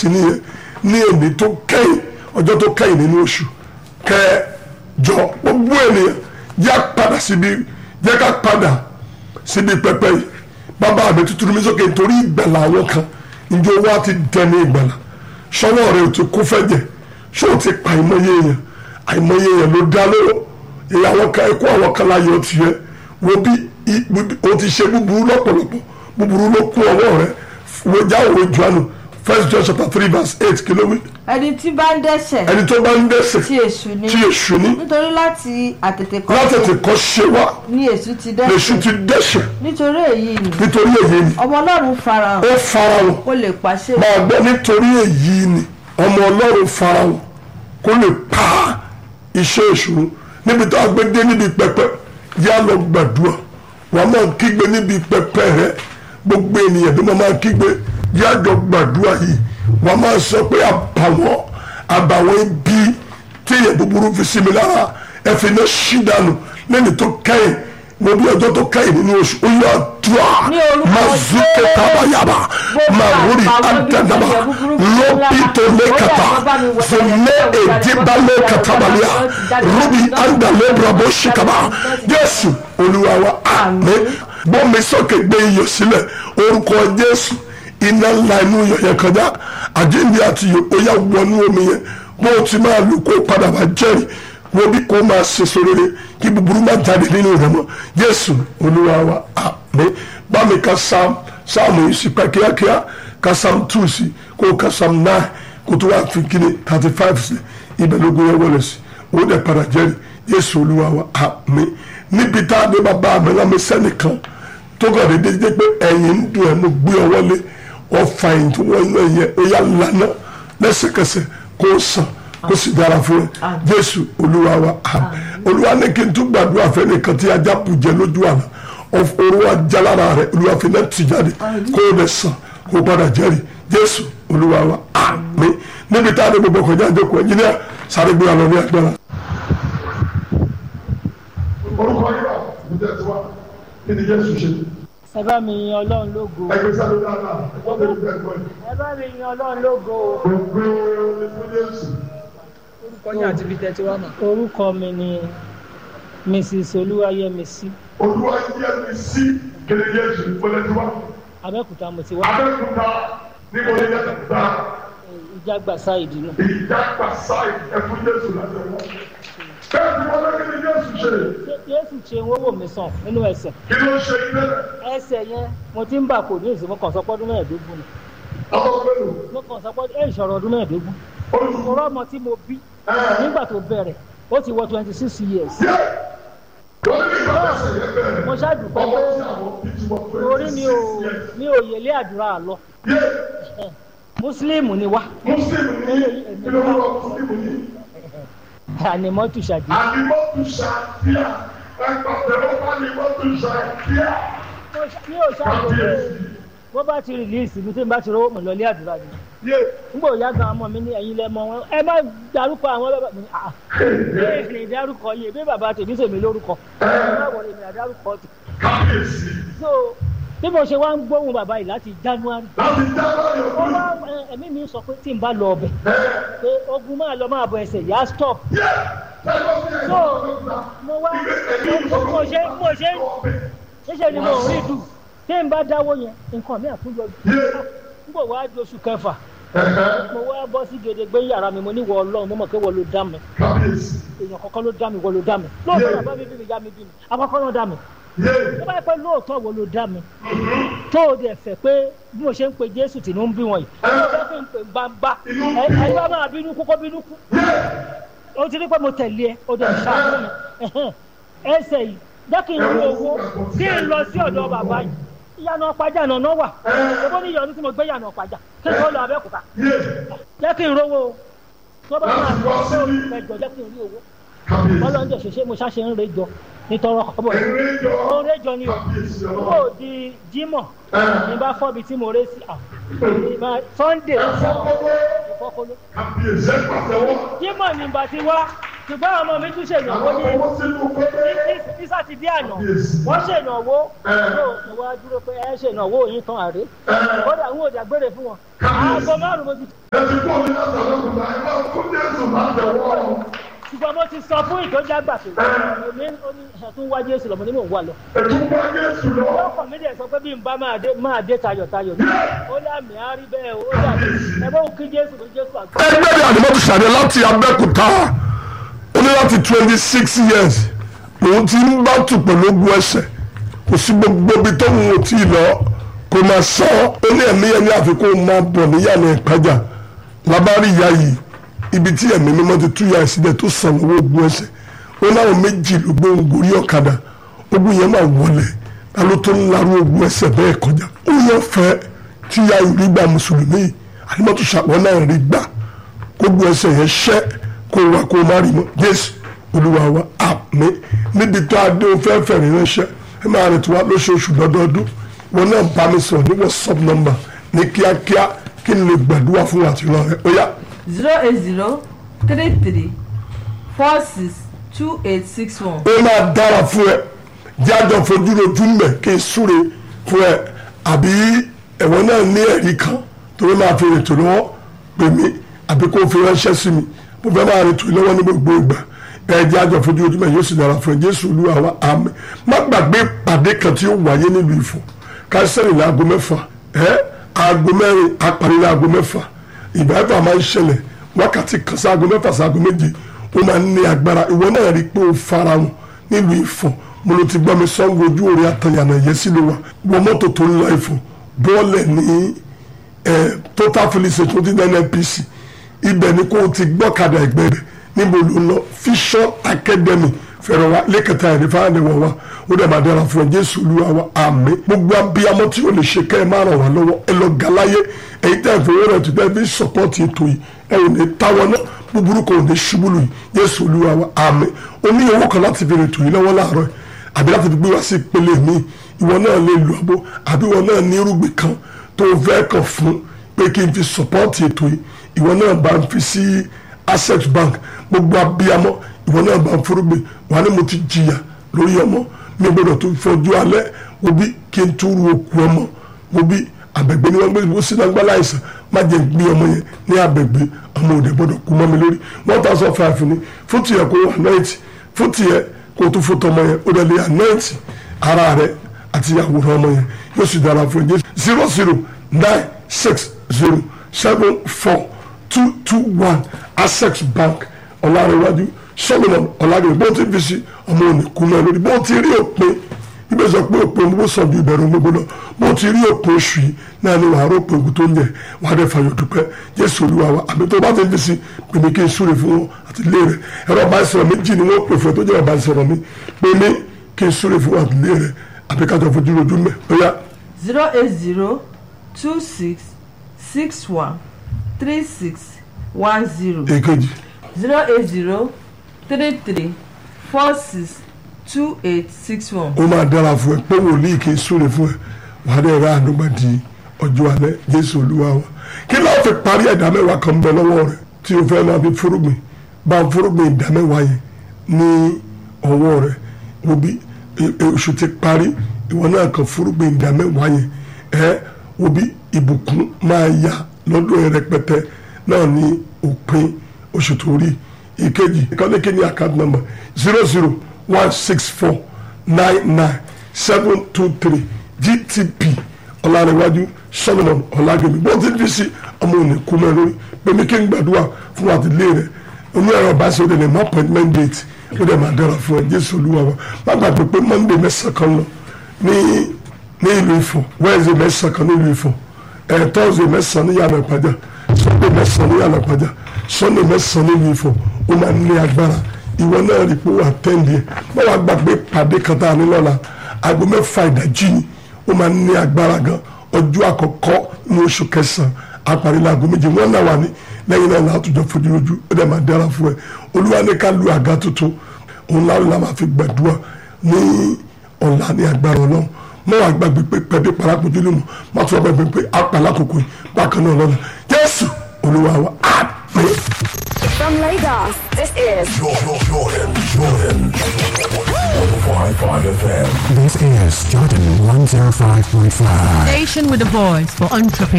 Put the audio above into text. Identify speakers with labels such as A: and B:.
A: sí nìyẹn ní èmi tó kẹ́yìn ọjọ́ tó kẹ́yìn nínú oṣù kẹjọ gbogbo ènìyàn yá padà síbi yẹ ká padà síbi pẹpẹ yìí bàbá mi tuntun mi sókè nítorí ìgbàlà àwọn kan njó wa ti dẹni ìgbàlà sọwọ́ rẹ̀ ò ti kú fẹ́jẹ̀ ṣé o ti pa àìmọye èèyàn àìmọye èèyàn ló dá lóró èyí àwọn kan ẹkọ àwọn kan láyọ̀ tiẹ̀ wo bí o ti ṣe búburú lọ́pọ̀lọpọ̀ búburú ló kún ọwọ́ rẹ̀ wo jáwèé juanu first John chapter three verse eight kìlómi
B: ẹni tí bá ń dẹ́ṣẹ̀
A: ẹni tó bá ń dẹ́ṣẹ̀
B: tí èṣù ni
A: tí èṣù ní
B: nítorí láti àtètè
A: látètè
B: kọ́
A: kọ́ ṣe wá
B: ní èṣù ti
A: lèṣù
B: dẹ́ṣẹ̀
A: ti dẹ́ṣẹ̀
B: nítorí èyí ni
A: nítorí èyí ni
B: ọmọ ọlọ́run farahàn
A: ó farahàn
B: kó lè pàṣẹ
A: máa gbọ́ nítorí èyí ni ọmọ ọlọ́run farahàn kó lè pa iṣẹ́ ìṣòro níbi tó agbẹ́dé níbi pẹpẹ yá lọ gbàdúrà wàá máa kígbe níbi pẹpẹ rẹ gbogbo ènìyàn tó máa máa kígbe yá jọ gbàdúrà yìí wàá máa sọ pé àbàwọ́n àbàwọ́n ibi tí èèyàn búburú fi sí mi lára ẹ fi iná ṣí dànù lẹ́ni tó kẹ́yìn mo bí ọjọ́ tó kẹ́yìn nínú oṣù ó yọ àdúrà
B: Ní orúkọ
A: mazuke
B: Jésù.
A: tabayaba
B: Gbogbo
A: mawuri
B: àbàwọ́n ibi tí
A: adanaba
B: èèyàn búburú fi sí mi lára.
A: lopito lekata
B: Ó yá, bá mi wẹ̀.
A: zone edibale katabalia rubi andale brabo shikaba jésù olúwa wa àmín bọ́mi sókè gbé iyọ̀ sílẹ̀ orúkọ jésù iná ńlá inú iyọ̀ yẹn kọjá àjíǹde àti iyọ̀ ó yá wọnú omi yẹn bó o ti máa lù kó padà wá jẹ́rìí wo bí kò máa ṣe sórére kí búburú má jáde nínú rẹ̀ mọ́ jésù olúwa wa àmín bámi ka sam sáàmù yìí sí pẹ́ kíákíá ka sam two sí kó o ka sam nine kó tó wá fi kíni thirty five sí ibẹ̀ lógún yẹn wọlé sí ó dẹ̀ padà jẹ́rìí jésù olúwa wa àmín níbi tá a dé bàbá mi lámì sẹ́nìkan tó kàn dé dédé pé ẹ̀yìn ń dùn ẹ̀ mo gbé ọ wọlé ọ̀fà ẹ̀yìn tó wọ́n náà yẹ ó yà lánà lẹ́sẹ̀kẹsẹ̀ kó o sàn kó sì dára fún ẹ jésù olúwa wa àmín olúwa ní kí n tún gbàdúrà fẹ́nìkan tí ajá bù jẹ lójú àná olúwa jalára rẹ olúwa fi náà tì jáde kó o lè sàn kó o padà jẹ́rìí jésù olúwa wa àmín níbi tá a dé gbogbo kọjá àjọkọ ẹ̀yìn ní sáré gbé alọ ní agbára. orúkọ yìí wà ní tẹ̀síwá kí ni jésù ṣe
C: ẹ bá mi yin ọlọ́run lógo
A: ẹgbẹ́ sáré dáadáa ẹgbẹ́ tó ń bẹ̀ gbọ́ yìí.
C: ẹ bá mi yin ọlọ́run lógo
A: gbogbo ní fún jésù.
D: orúkọ yín àti ibi tẹ́ ti wá mọ̀.
C: orúkọ mi ni mrs olúwayẹmísí
A: olúwa yẹ mi sí kí ni jésù ìpolẹ́tiwá.
C: abẹ́òkúta mo ti wá
A: abẹ́kúta níbo ni yẹn ta
C: ìjàgbàsá ìdínà
A: ìjágbá sáì ẹ̀fún jésù láti wọ́n. bẹ́ẹ̀ ni wọ́n lé kí ni jésù ṣe
C: jésù ṣe ń wọ́wọ́ mi sàn nínú ẹsẹ̀
A: kí ló ṣe ilé
C: ẹsẹ̀ yẹn mo ti ń bà kò ní ìsìn mo kàn sọ pé ọdún mẹ́ẹ̀ẹ́dógún ni
A: ọmọ pẹ̀lú
C: mo kàn sọ pé ẹ̀ ìṣòro ọdún mẹ́ẹ̀ẹ́dógún
A: oṣù
C: mo rọ́mọ tí mo bí nígbà tó bẹ̀rẹ̀ ó ti wọ twenty six years
A: yẹ wọ́n ní ìgbà tẹ̀sẹ̀ yẹn bẹ̀rẹ̀
C: mo ṣàdùpẹ́
A: ọmọ
C: pé
A: tí àwọn bí ti wọ
C: orí mi ò
A: twenty six years.
C: mi ò yẹlé àdúrà lọ
A: yẹ
C: mùsùlùmí ni wá
A: muslim ní kí ló ń lọ muslim ní.
C: ànìmọ́tò ṣàdé
A: àdìmọ́tò ṣàfíà ẹgbàtẹ́wọ́ bá àdìmọ́tò ṣàfíà.
C: mi ò ṣàdùpẹ́ bó bá ti rìlíìsì mi tí n bá ti rówó mọ̀ lọ́lé àdúrà ni
A: yé
C: nígbà òyà gan ọmọ mi ní ẹ̀yin lẹ́mọ wọn ẹ má darúkọ àwọn bàbá mi ah ẹ lè darúkọ yìí bí bàbá tèmi sèmi lórúkọ ẹ má wọlé mi àdárúkọ tì
A: kábíyèsí
C: so bí mo ṣe wá ń gbóhùn bàbá yìí láti january
A: láti dábàá yọ̀
C: ó
A: fún
C: wá ẹ, ẹ̀mí mi sọ pé tí n bá lọ ọbẹ̀ pé ogun máa lọ máa bọ ẹsẹ̀ yá stop
A: yẹ tẹ́lifọ̀ sí
C: so
A: ẹ̀yọ́
C: mo wá mo ṣe mo ṣe ṣíṣe ni mo rí dù tí n bá dáwọ́ yẹn nǹkan mi àtúnyọjú
A: yé
C: nígbà wàá di oṣù kẹfà mo wá bọ́ sí gèdègbé yàrá mi mo ní wọ ọlọ́run mo mọ̀ pé wọ́n ló dá mi
A: kábíyèsí
C: èèyàn kọ̀ọ̀kan ló dá mi wọ́n ló dá mi lóòótọ́ bàbá mi bí mi yá mi bí mi àkọ́kọ́ náà dá mi
A: yé
C: tó bá yẹ pé lóòótọ́ wọ́n ló dá mi tó o dẹ̀ fẹ́ pé bí mo ṣe ń pe jésù tì ní ń bí wọn yìí mo fẹ́ fi ń pè gbangba ẹ ẹ bá máa bínú kú kó bínú kú o ti rí pé mo tẹ̀lé ẹ o dẹ̀ ṣàánú mi ẹ̀hẹ́n. ẹsẹ̀ yìí jẹ́ kí n rí owó kí n lọ sí ọ̀dọ̀ bàbá yìí ìyànà ọ̀pájà nànà wà owó ní ìyọ̀nù tí mo gbé ìyànà ọ̀pájà kí n tó lọ abẹ́òkúta
A: yé
C: jẹ́ kí n rówó o tó bá máa
A: Láti
C: lọ
A: wá
C: sí
A: sí-
C: ẹjọ́ jẹ́ kí n rí owó
A: kábíyèsí
C: ọlọ́njọ́ ṣẹṣẹ́ mo ṣáṣe ń rejọ nítorọ kọ́bọ̀ yìí
A: ẹ̀rí jọ
C: mo ń rejọ ni o
A: kábíyèsí
C: ó
A: ọlọ́run
C: di jímọ̀ ní bá fọ́bi tí mo ré sí à ìbá- sunday
A: ẹ̀fọ́ kọ́kọ́
C: ìfọ́kọ́lé
A: kábíyèsí ẹ̀pàtẹ́wọ́
C: jímọ̀ ní bá ti wá ṣùgbọ́n àwọn ọmọ mi tún ṣèyànwó ní nísà ti dé àná wọ́n ṣèyànwó yóò mo wá dúró pé ẹ ṣèyànwó yín tán àrè kódà ń wò dàgbére fún wọn aago márùn mo ti ṣùgbọ́n mo ti sọ fún ìtọ́jú àgbà pé èmi ó ní ẹ̀tún wá jésù lọ́mọ ní mò ń wà lọ. ọkọ̀ mi dẹ̀ sọ pé bí n bá máa dé máa dé tayọ̀tayọ̀ ní ó lámì á rí bẹ́ẹ̀ ó dàbí ẹ bá òun kí jésù kí jésù àgbà.
A: ẹgbẹ́ ni àdìmọ́tò ṣàdé láti abẹ́òkúta ó ní láti twenty six years òun ti ń bá tù pẹ̀lú ogun ẹsẹ̀ kò sí gbogbo ibi tó ń wò tí ì lọ kò máa sọ ó ní ẹ̀mí ẹni àfikún máa bọ̀ níyànjú ìpájà lábárí ìyá yìí ibi tí ẹ̀mí mímọ́ ti tú ya sílẹ̀ tó sàn owó ogun ẹsẹ̀ ó láwọn méjì ló gbóhùn gorí ọ̀kadà ogun yẹn máa wọlé ta ló tó ń larú ogun ẹsẹ̀ bẹ́ẹ̀ kọjá ó yẹ fẹ́ tí ya ìrí gba mùsùlùmí àdìmọ́tò ṣàpọ̀ náà rí gbà ogun ẹsẹ̀ yẹn ṣẹ́ kó wa kó má rí mọ́ jésù olúwa wa àmín níbi tó adé o fẹ́ fẹ̀rí ránṣẹ́ ẹ máa rìn tí wá lóṣooṣù lọ́dọọdún wọn náà bá mi sọ̀rọ̀ ní whatsapp number ní kíákíá kí n lè gbàdúrà fún àtìlọ́ rẹ ó yá
B: zero eight zero three three four six two eight six one.
A: ó máa dára fún ẹ jájọ fojú rojú mẹ kí n súre fún ẹ àbí ẹ̀wọ̀n náà ní ẹ̀rí kan torí máa fi rètò lọ́wọ́ pè mí àbí kó o fi ránṣẹ́ sí mi mo fẹ́ máa rètò lọ́wọ́ ní gbogbo ìgbà ẹ jájọ fojú rojú mẹ yóò sì dára fún ẹ jésù olúwa wa àmín má gbàgbé pàdé kan tí ó wáyé nílùú Ifọ̀ káṣẹ́rì ní aago mẹ́fà ẹ aago mẹ́rin apàrí ní aago mẹ́fà ìbáfà máa ń ṣẹlẹ̀ wákàtí kan sáago mẹ́fà sáago méje ó máa ń ní agbára ìwọ náà rí i pé ó fara wọn nílùú Ifọ̀ mo ló ti gbọ́ mi sọ́ngu ojú òre àtàyànà yẹn sí ló wà wọ mọ́tò tó ń lọ Ifọ̀ bọ́ọ̀lẹ̀ ní total filling station ti ní NNPC ibẹ̀ ni kó o ti gbọ́kadà ẹgbẹ́ rẹ̀ níbo ló ń lọ Vision Academy fẹ̀rẹ̀ wa lẹ́kẹ̀tà ẹ̀rí fáwọn ẹ̀wọ̀n wa ó dẹ̀ máa dára fún ẹ Jésù Olúwa wa àmín gbogbo abiyamọ tí o lè ṣe kẹ́ ẹ máa ràn wá lọ́wọ́ ẹ lọ gàláyé èyí tẹ́ ẹ fowó rẹ̀ tó tẹ́ fi sọ́pọ́tì ètò yìí ẹ ò ní táwọn náà búburú kò ní ṣubú lù yìí Jésù Olúwa wa àmín o ní owó kan láti fi ètò yìí lọ́wọ́ láàárọ̀ àbí láti fi gbé wá sí ìpele mi ìwọ náà lè lu àbó àbí ìwọ náà ní irúgbìn kan tó fẹ́ kàn fún pé kí n fi sọ́pọ́tì ètò yìí ìwọ náà bá ń fi sí Access Bank gbogbo abiyamọ ìwọ náà bá ń forúgbìn wà ní mo ti jìyà lórí ọmọ mi gbọ́dọ̀ tó fọjú alẹ́ wo bí kí n tún ru òkú ọmọ wo bí abẹgbẹ ni wọn gbé bó sínú agbára àìsàn má jẹ gbé ọmọ yẹn ní abẹgbẹ ọmọ òde gbọ́dọ̀ kú mọ́ mi lórí one thousand five ni fún tiẹ̀ kó wà náìtì fún tiẹ̀ kó tó fún tọmọ yẹn ó dẹ̀lẹ́ náìtì ara rẹ àti àwòrán ọmọ yẹn yóò sì dára fún ẹ zero zero nine six zero seven four two two one Access Bank ọ̀làrẹ̀wájú solomon ọ̀làdùn bó ti fi sí ọmọ òní kú náà lórí bó ti rí òpin ibẹ̀ sọ pé òpin bó sọ bí ìbẹ̀rù gbogbo lọ bó ti rí òpin oṣù yìí náà ni wàá rọ́pò ogun tó ń yẹ wàá dẹ̀ fàyọ̀ dúpẹ́ jésù olúwa wa àbí tó bá ti fi sí pèmí kí n súre fún wọn àti ilé rẹ ẹ̀rọ bá sọ̀rọ̀ méjì ni wọ́n pè fún ẹ tó jẹ́ ọba sọ̀rọ̀ mi pèmí kí n súre fún wọn àti ilé rẹ àbí kájọ fojú rojú mẹ́ ó yá.
B: zero eight zero two six six one three six one zero
A: èkejì
B: zero eight zero three three four six two eight six one.
A: ó máa dára fún ẹ pé wòlíì kì í súre fún ẹ wàá dẹ̀ ra àdúgbò di ọjọ́ alẹ́ jésù olúwa wa kí ló fi parí ẹ̀dá mẹ́wàá kan bẹ lọ́wọ́ rẹ tí o fẹ́ máa fi fúrúgbìn bá ń fúrúgbìn ìdá mẹ́wàá yẹn ní ọwọ́ rẹ wo bí oṣù ti parí ìwọ náà kan fúrúgbìn ìdá mẹ́wàá yẹn ẹ wo bí ìbùkún máa yá lọ́dún ẹ rẹpẹtẹ náà ní òpin oṣù tó rí ìkejì ìkọ́lékè ní account number zero zero one six four nine nine seven two three gtp ọ̀làrẹ̀wájú solomon ọ̀làgẹ̀mí bó ti fi sí ọmọ òní kú mẹ́ lórí pèmí kí n gbàdúrà fún àtìlé rẹ̀ onú ẹ̀rọ bá ṣe ó dẹ̀ ní appointment date ó dẹ̀ máa dára fún ẹ jésù olúwa wa má gbàgbé pé monday mẹ́sàn-án kan lọ ní ní ìlú ifọ̀ wednesday mẹ́sàn-án kan ní ìlú ifọ̀ ẹ̀ thursday mẹ́sàn-án ní yàrá ìpàjà sunday mẹ́sàn-án ní yàrá ìpàjà sunday mẹ́sàn-án ní ìlú ifọ̀ ó máa ní agbára ìwọ náà rí i pé wà á tẹ́ǹdì ẹ̀ bá wàá gbàgbé pàdé kan tá a ní lọ́la aago mẹ́fà ìdájí ni ó máa ní agbára gan ọjọ́ àkọ́kọ́ ní oṣù kẹsàn-án àparí láago méje wọ́n náà wà ní lẹ́yìn náà látòjọ́ fojú lójú ó dẹ̀ máa dára fún ẹ olúwa ní ká lu àga tuntun òun láwọn la máa fi gbàdúrà ní ọ̀la ní agbára ọlọ́run mọ́ wàá gbàgbé pé pẹ̀bí parápojú lè mọ̀ má tún wá gbàgbé pé apá lákòókò yìí bákan náà lọ́la jésù olúwa wa àmín.
E: From Lagos, this is
F: Jordan, Jordan, Jordan. 105.5 FM.
G: This is Jordan 105.5.
H: Station with a voice for entrepreneurs.